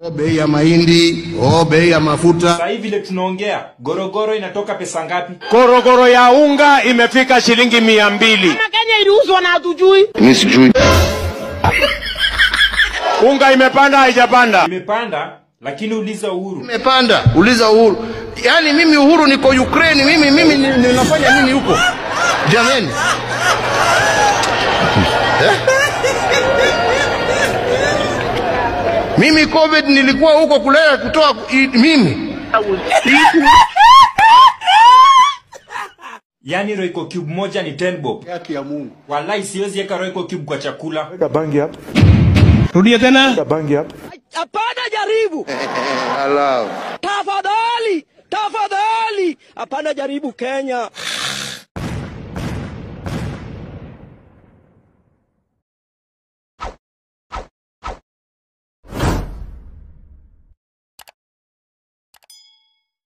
O bei ya mahindi, o bei ya mafuta. Sasa hivi vile tunaongea, gorogoro inatoka pesa ngapi? Korogoro ya unga imefika shilingi mia mbili. Kenya iliuzwa na hatujui. Mimi sijui. Unga imepanda haijapanda? Imepanda, lakini uliza Uhuru. Imepanda, uliza Uhuru. Yaani mimi Uhuru niko Ukraine, mimi mimi ni- ninafanya nini huko? Jamani. Eh? Mimi COVID nilikuwa huko kulea kutoa i- mimi. Yaani Royco cube moja ni 10 bob. Haki ya Mungu. Wallahi siwezi weka Royco cube kwa chakula. Weka bangi hapa. Rudia tena. Weka bangi hapa. Hapana, jaribu Allow. tafadhali, tafadhali. Hapana, jaribu Kenya.